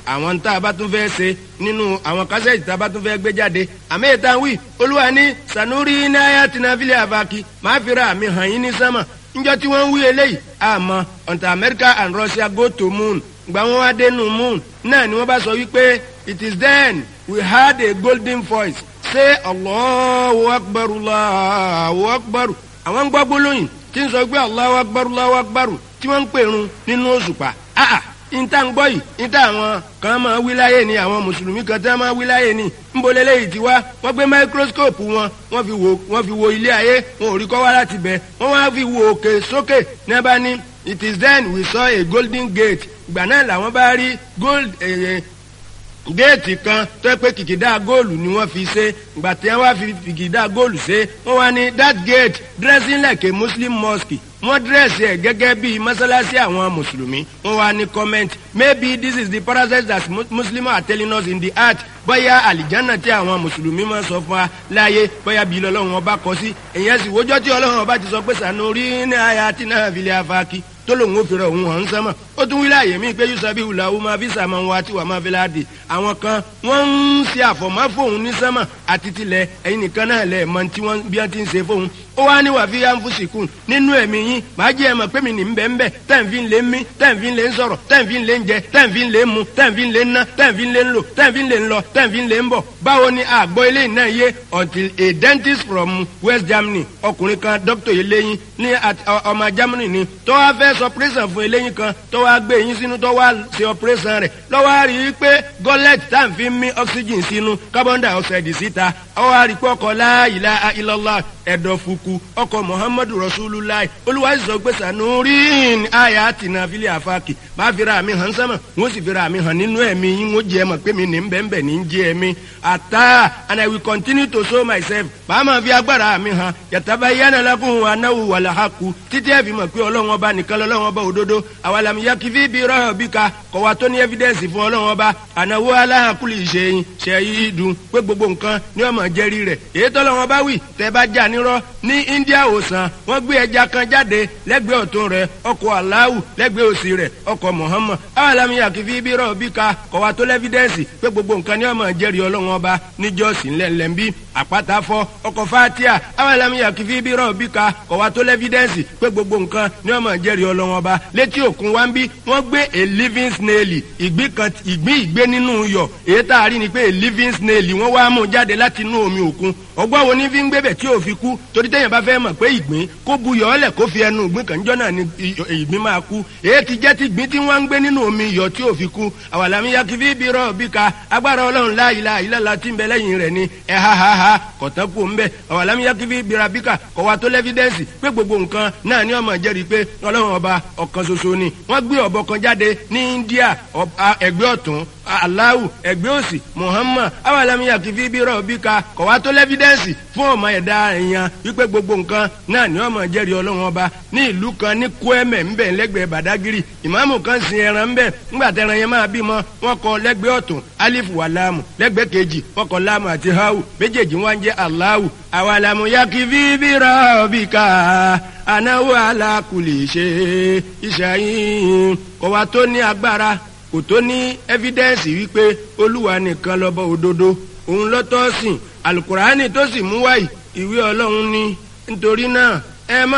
àwọn tá a bá tún fẹ́ ṣe nínú àwọn kásẹ̀tì tá a bá tún fẹ́ gbé jáde àmì ìta wí olúwa ní sanuri náírà tìǹbìlì àbákí máa fi ra àmì hàn yín ní sánmà njọ́ tí wọ́n ń wí eléyìí àmọ́ until America and Russia go to moon gbà wọ́n wá dénú moon náà ni wọ́n bá sọ wípé it is then we had a golden voice say Allahu akbar Allahu akbar àwọn ń gbọ́ gbólóyìn tí ń sọ pé Allahu akbar Allahu akbar tí wọ́n ń pèrun nínú òṣùpá ah ìta ń gbọ́ yìí ìta àwọn kan máa wí láyé ni àwọn mùsùlùmí kan tí wọ́n máa wí láyé ni ń bolẹ̀ léyìí ti wá wọ́n gbé máíkróskóòpù wọn wọ́n fi wo wọ́n fi wo ilé ayé wọn ò rí kọ́ wá láti bẹ̀ wọ́n wá fi wo òkè sókè ní abá ní it is then we saw a golden gate ìgbà náà làwọn bá rí gold eh, géètì kan tó yẹ pé kìkìdá góòlù ni wọ́n fi ṣe ìgbà tí wọ́n wá fi kìkìdá góòlù ṣe wọ́n wá ní that gate dressing like a muslim mosque wọ́n dírẹ́sì ẹ̀ gẹ́gẹ́ bí mọ́sálásí àwọn mùsùlùmí wọ́n wá ní comment maybe this is the parasite that muslims are telling us in the heart bóyá àlìjánà tí àwọn mùsùlùmí máa sọ fún wa láàyè bóyá bí lọ́lọ́run ọba kọ sí èyàn sì wójọ́ tí ọlọ́run ọba ti sọ pé sànúrí ní àyà tí náà fi lè afáàkì tó lòun ò fi rẹ̀ òun hàn ń sánmà ó tún wí láàyè mí pé yusabi wùlàwù máa fi sàmà wa tí wà máa fi láàdì àwọn kan wọ́n ń ṣe àfọ̀mọ́ fóun ní sánmà àti tilẹ̀ ẹ̀yin nìkan náà lẹ̀ mọ tí wọ́n bí wọ́n ti ń ṣe fóun ó wá ní wàá fi yá ń fún sìkún nínú ẹ̀mí yín màá jẹ́ ẹ̀mọ̀ pé mi ní bẹ́ẹ̀ ń bẹ́ẹ̀ tẹ́ǹfì ń lé mí tẹ́ǹfì ń lé ń sọ̀rọ̀ tẹ́ǹfì ń lé ń jẹ tẹ́ǹfì ń lé ń mu tẹ́ǹfì ń lé ń ná tẹ́ǹfì ń lé ń lò tẹ́ǹfì ń lé ń lọ tẹ́ǹfì ń lé ń bọ̀ báwo ni àgbọ̀ eléyìí náà yé until a dentist from West Germany ọkùnrin kan doctor eléyìn ní ọmọ Germany ni tó wá fẹ́ sọ operation fún eléyìn kan tó wá gbé eyín sínú tó wá ṣe operation rẹ̀ lọ́wọ́ rí i pé gullet tẹ́ǹfì mí oxygen sínú carbon dioxide síta ọwọ́ àríkọ́ ọkọ̀ la ilaha illallah ẹ̀dọ̀ fukù ọkọ̀ muhammadu rasulullah olúwa sọ pé sanurin aya tina fili afaki máa fi ra mi hàn sánmà wọ́n sì fi ra mi hàn nínú ẹ̀mí yín wọ́n jẹ́ mọ̀ pé mi ní bẹ́ẹ̀nbẹ́ẹ̀ ní jẹ́ ẹ̀mí ata and i will continue to show myself bá a máa fi agbára mi hàn yàtàbá yánà lákùn anáwó wàlà haku títí ẹ̀ fi mọ̀ pé ọlọ́run ọba nìkan lọ́lọ́run ọba òdodo àwàlàmì yakifi bí rọ́ọ̀ bí ka kọ̀wá tó ní evidence fún ọlọ́run ọba ànáwó aláhàkùlì ìṣẹ̀yìn ṣẹ̀yìn dùn pé gbogbo nǹkan ní ọmọ jẹ́rí rẹ̀ èyí tọ́lọ́run ọba wì tẹ́ bá jà nírọ́ ní India òsàn wọ́n gbé ẹja kan jáde lẹ́gbẹ̀ẹ́ ọ̀tún rẹ̀ ọkọ̀ aláwù lẹ́gbẹ̀ẹ́ òsì rẹ̀ ọkọ̀ Muhammad awàlámi àkìfí bí rọ̀ bí ka kọ̀wá tó lẹ́fídẹ́ǹsì pé gbogbo nǹkan ní ọmọ jẹ́rìí ọlọ́run ọba níjọ́sìn ńlẹ̀ńlẹ̀ bí àpáta fọ́ ọkọ̀ fatia awàlámi àkìfí bí rọ̀ bí ka kọ̀wá tó lẹ́fídẹ́ǹsì pé gbogbo nǹkan ní ọmọ jẹ́rìí ọlọ́run ọba létí òkun wa ń bí wọ́n gbé a living snail ìgbín kan ìgbín ìgbé nínú iyọ̀ èyí tá a rí ni pé a living snail wọ́n wá mú jáde láti inú omi òkun ọgbọ́n wo ní fi ń gbébẹ̀ tí ò fi kú torí téèyàn bá fẹ́ mọ̀ pé ìgbín kó bu yọ̀ ọ́lẹ̀ kó fi ẹnu ìgbín kan jọ́ náà ni ìgbín máa kú èyí ti jẹ́ ti ìgbín tí wọ́n ń gbé nínú omi iyọ̀ tí ò fi kú àwàlámi yakifi bí rọ̀ bí ka agbára ọlọ́run la ilaha illallah tí ń bẹ lẹ́yìn rẹ̀ ni ẹ̀ ha ha ha kọ̀tán kú ń bẹ̀ àwàlámi yakifi bí ra bí ka kọ̀ wa tó lẹ́fídẹ́ǹsì pé gbogbo nǹkan náà ni ọmọ jẹ́rìí pé ọlọ́run ọba ọ̀kan ṣoṣo ni wọ́n gbé ọ̀bọ kan jáde ní India ẹgbẹ́ ọ̀tún aláwù ẹgbẹ́ òsì Muhammad awàlámi yakifi bí rọ̀ bí ka kọ̀ wa tó lẹ́fídẹ́ǹsì fún ọmọ ẹ̀dá èèyàn wípé gbogbo nǹkan náà ni ọmọ jẹ́rìí ọlọ́run ọba ní ìlú kan ní kwẹ́mẹ̀ ńbẹ̀ lẹ́gbẹ̀ẹ́ badagiri ìmáàmù kan sin ẹran ńbẹ̀ ńgbà tẹran yẹn máa bímọ wọn kọ lẹ́gbẹ̀ẹ́ ọ̀tún alifu wà láàmù lẹ́gbẹ̀ẹ́ kejì wọn kọ láàmù àti hawu méjèèjì wọn jẹ́ aláwù àwàlámù yakifi bíra bíkà anáwó alákùlì ṣe ìṣàyìn kọ̀wá tó ní agbára kò tó ní ẹ́fídẹ́ǹsì wípé olúwa nìkan lọ́bọ̀ òdodo òun lọ́tọ́ sìn alukurani tó sì mú wáyé ìwé ọlọ́run ní nítorí náà ẹ má.